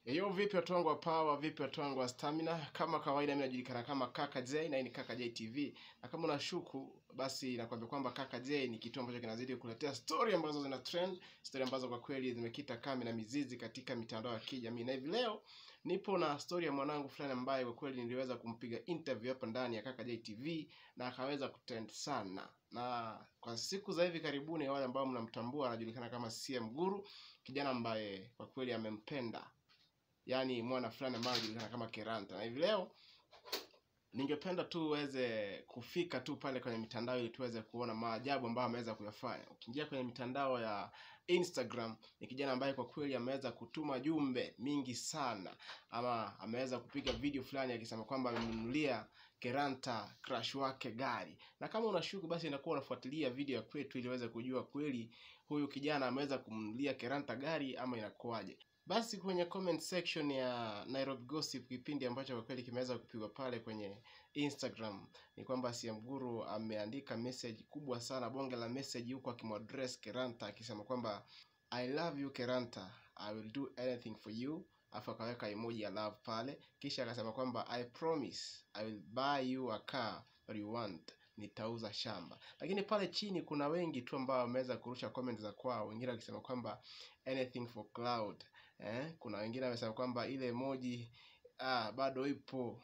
Yo, vipi watu wangu wa power, vipi watu wangu wa stamina? Kama kawaida, mimi najulikana kama Kaka J na hii ni Kaka J TV, na kama unashuku basi nakwambia kwamba Kaka J ni kitu ambacho kinazidi kukuletea story ambazo zina trend, story ambazo kwa kweli zimekita kambi na mizizi katika mitandao ya kijamii. Na hivi leo nipo na story ya mwanangu fulani ambaye kwa kweli niliweza kumpiga interview hapa ndani ya Kaka J TV na akaweza kutrend sana, na kwa siku za hivi karibuni, wale ambao mnamtambua, anajulikana kama CM Guru, kijana ambaye kwa kweli amempenda yaani mwana fulani ambaye anajulikana kama Keranta. Na hivi leo ningependa tu uweze kufika tu pale kwenye mitandao ili tuweze kuona maajabu ambayo ameweza kuyafanya. Ukiingia kwenye mitandao ya Instagram, ni kijana ambaye kwa kweli ameweza kutuma jumbe mingi sana, ama ameweza kupiga video fulani akisema kwamba amemnunulia Keranta crush wake gari. Na kama unashuku, basi inakuwa unafuatilia video ya kwetu ili uweze kujua kweli huyu kijana ameweza kumnunulia Keranta gari ama inakuwaje. Basi kwenye comment section ya Nairobi Gossip, kipindi ambacho kwa kweli kimeweza kupigwa pale kwenye Instagram, ni kwamba CM Guru ameandika message kubwa sana, bonge la message, huko akimwadress Keranta akisema kwamba I love you Keranta, I will do anything for you, afu akaweka emoji ya love pale, kisha akasema kwamba I promise I will buy you a car that you want nitauza shamba. Lakini pale chini kuna wengi tu ambao wameweza kurusha comment za kwao, wengine wakisema kwamba anything for cloud eh. Kuna wengine wamesema kwamba ile emoji ah, bado ipo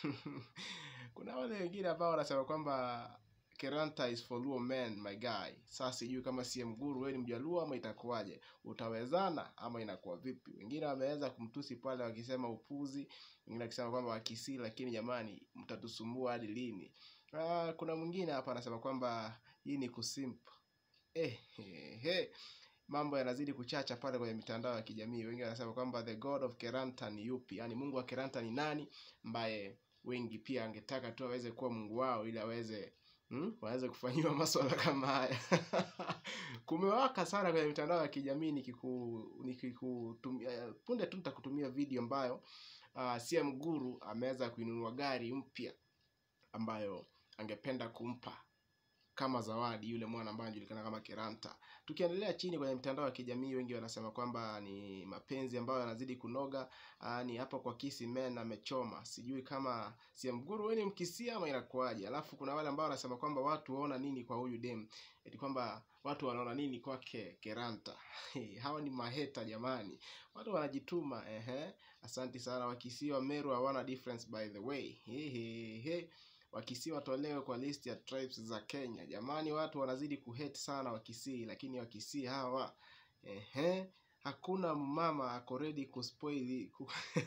kuna wale wengine ambao wanasema kwamba Keranta is for Luo men my guy. Sasa sijui kama CM Guru wewe ni Mjaluo ama itakuwaje, utawezana ama inakuwa vipi? Wengine wameweza kumtusi pale wakisema upuzi, wengine wakisema kwamba wakisii, lakini jamani, mtatusumbua hadi lini? Ah, kuna mwingine hapa anasema kwamba hii ni kusimp. Eh, he, he. Mambo yanazidi kuchacha pale kwenye mitandao ya kijamii. Wengi wanasema kwamba the god of Keranta ni yupi, yaani Mungu wa Keranta ni nani, ambaye wengi pia angetaka tu aweze kuwa Mungu wao ili aweze hmm, waweze kufanyiwa maswala kama haya kumewaka sana kwenye mitandao ya kijamii nikiku nikikutumia punde tu nitakutumia video ambayo uh, CM Guru ameweza kuinunua gari mpya ambayo angependa kumpa kama zawadi yule mwana ambaye anajulikana kama Keranta. Tukiendelea chini kwenye mitandao ya kijamii, wengi wanasema kwamba ni mapenzi ambayo yanazidi kunoga. Aa, ni hapo kwa Kisi Men amechoma. Sijui kama CM Guru wewe ni mkisia ama inakuwaje? Alafu kuna wale ambao wanasema kwamba watu waona nini kwa huyu dem, eti kwamba watu wanaona nini kwake Keranta. Hawa ni maheta jamani, watu wanajituma. Ehe, asanti sana. Wakisii wa Meru hawana difference by the way. He, he, he. Wakisii watolewe kwa list ya tribes za Kenya. Jamani, watu wanazidi kuhate sana Wakisii, lakini Wakisii hawa ehe, hakuna mama ako ready kuspoil ku...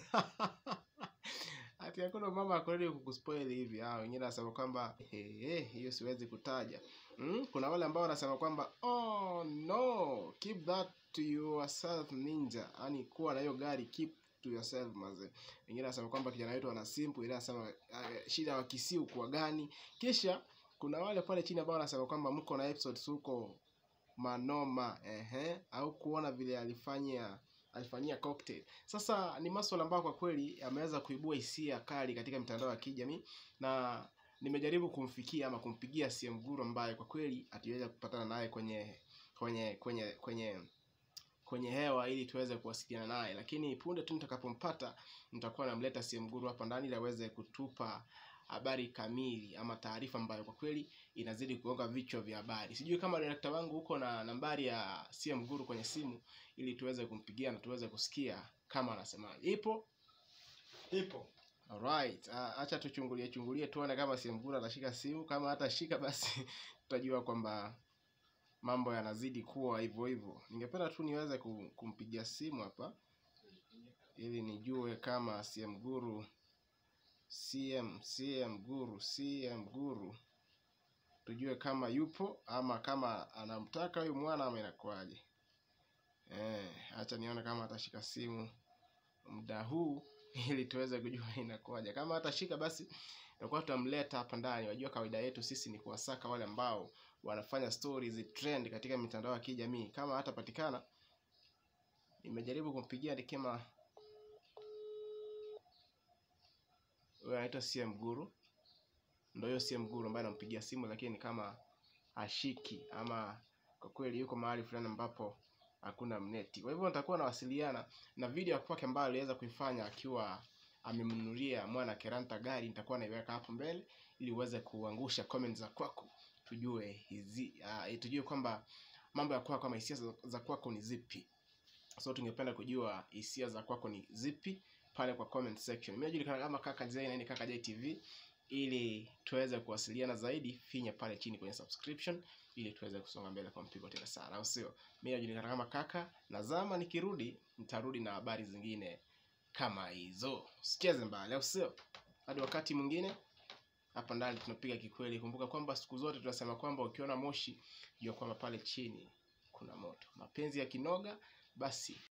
ati hakuna mama ako ready kukuspoil hivi. Ah, wengine wanasema kwamba ehe, hiyo siwezi kutaja. Mm, kuna wale ambao wanasema kwamba oh no, keep that to yourself ninja, yani kuwa na hiyo gari keep to yourself maze. Wengine wanasema kwamba kijana wetu ana simple, ile anasema uh, shida ya Wakisii kwa gani. Kisha kuna wale pale chini ambao wanasema kwamba mko na episodes huko manoma ehe, au kuona vile alifanya alifanyia cocktail. Sasa ni maswala ambayo kwa kweli ameweza kuibua hisia kali katika mitandao ya kijamii na nimejaribu kumfikia ama kumpigia CM Guru ambaye kwa kweli hatuweza kupatana naye kwenye kwenye kwenye kwenye kwenye hewa ili tuweze kuwasiliana naye, lakini punde tu nitakapompata nitakuwa namleta CM Guru hapa ndani ili aweze kutupa habari kamili ama taarifa ambayo kwa kweli inazidi kugonga vichwa vya habari. Sijui kama director wangu huko na nambari ya CM Guru kwenye simu ili tuweze kumpigia na tuweze kusikia kama anasemaje. Ipo? Ipo. Alright, uh, acha tuchungulie chungulie tuone kama CM Guru atashika simu. Kama hatashika basi tutajua kwamba mambo yanazidi kuwa hivyo hivyo. Ningependa tu niweze kumpigia simu hapa ili nijue kama CM Guru CM CM Guru CM Guru, tujue kama yupo ama kama anamtaka huyu mwana ama inakuwaje. Eh, acha nione kama atashika simu muda huu ili tuweze kujua inakuwaje. Kama atashika basi tutakuwa tutamleta hapa ndani. Wajua kawaida yetu sisi ni kuwasaka wale ambao wanafanya stories trend katika mitandao ya kijamii. Kama hatapatikana, nimejaribu kumpigia nikema huyo anaitwa CM Guru, ndio hiyo CM Guru ambaye anampigia simu, lakini kama ashiki ama kwa kweli yuko mahali fulani ambapo hakuna mneti. Kwa hivyo nitakuwa nawasiliana na video ya kwake ambayo aliweza kuifanya akiwa amemnunulia mwana Keranta gari, nitakuwa naiweka hapo mbele ili uweze kuangusha comment za kwako, tujue hizi uh, tujue kwamba mambo ya kwako kama hisia za, za kwako ni zipi. So tungependa kujua hisia za kwako ni zipi pale kwa comment section. Mimi najulikana kama Kaka J na ni Kaka J TV. Ili tuweze kuwasiliana zaidi, finya pale chini kwenye subscription ili tuweze kusonga mbele kwa mpigo tena sana, au sio? Mimi najulikana kama Kaka na zama, nikirudi nitarudi na habari zingine kama hizo. Usicheze mbali, au sio? Hadi wakati mwingine, hapa ndani tunapiga kikweli. Kumbuka kwamba siku zote tunasema kwamba ukiona moshi jua kwamba pale chini kuna moto. Mapenzi ya kinoga basi